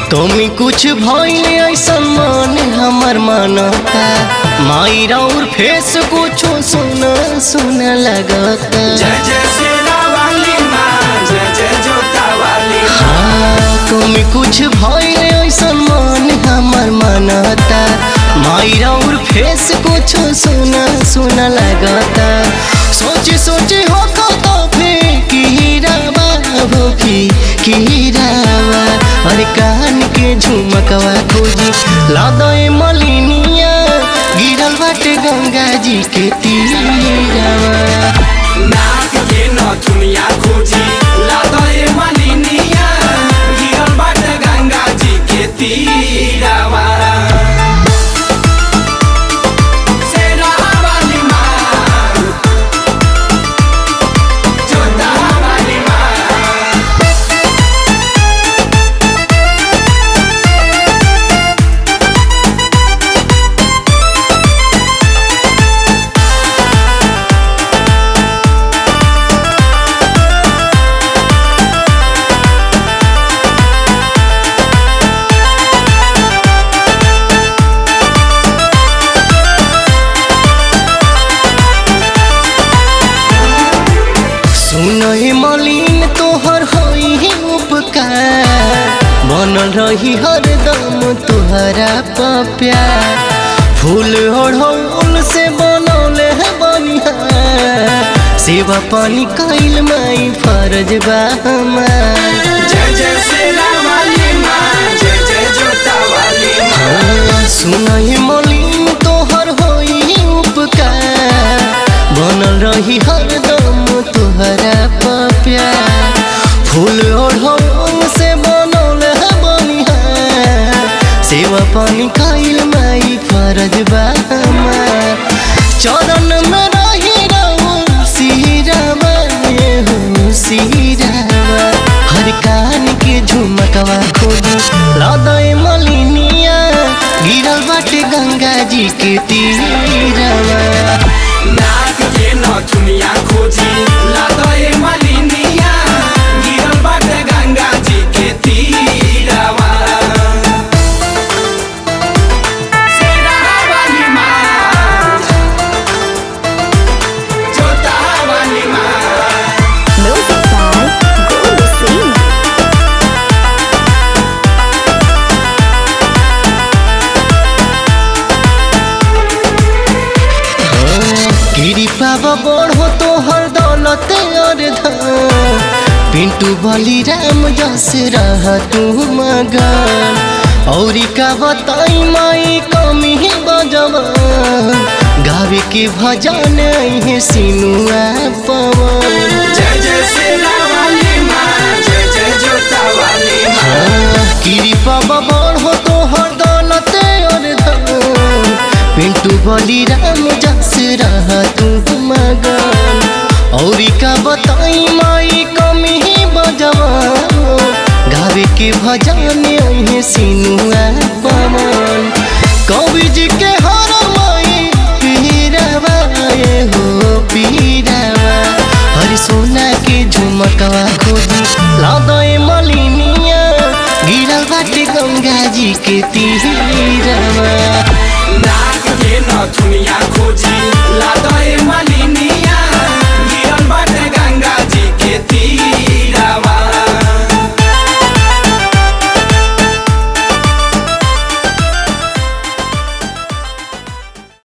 तुमी कुछ भइल ऐसन मन हमर मनता माई राउर फेस कुछो सुना सुना लगता जय जय शेरा वाली माँ जय जय जोता वाली माँ हाँ, तुमी कुछ भइल ऐसन मन हमर मनता माई राउर फेस कुछो सुना सुना लगता सोचे सोचे हो तो फिर कीरावा हो की कीरावा अरे कान के झुमकवा खोजी लादे मलिनिया गिरल बाटे गंगा जी के तीरावा नाक के नथुनिया खोजी लादे मलिनिया गिरल बाट गंगा जी के तीरावा शेरा वाली माँ जोता वाली माँ सुनहि मलिन तोहर होई उपकार बनल रही हरदम तोहरा प्यार फूल ओढ़ौल से बनौले है बनिहार सेवा पानी कैल माई फर्ज बा हमार जय जय शेरा वाली माँ जय जय जोता वाली माँ हाँ, सुनहि मलिन तोहर होई उपकार बनल रही हरदम तोहरा प्यार फूल ओढ़ौल से बनौल है बनिहार सेवा पानी खाइल माई फरज बा हमार चरण में रही रहो सिरावा ये हो सिरावा हर कान के झुमकवा खोजी लदय मलिनिया गिरल बाटे गंगा जी के तीरवा नाक के नथुनिया खोजी लादे मलिनिया गिरल बाट गंगा जी के तीरावा शेरा वाली माँ जोता वाली माँ Music by Guru Singh. कृपा बढ़ो तो हर दौलत और धन पिंटू बली राम जस रह तू मगन औरी का बताई माई कमी बजवन गावे के भजन है सिनुआ पवन जय जय शेरा वाली माँ जय जय जोता वाली माँ कृपा बढ़ो तो हर दौलत और धन पिंटू बली राम जस रह तू मगन औरी का बताई माई कमी बजवा गावे के भजन है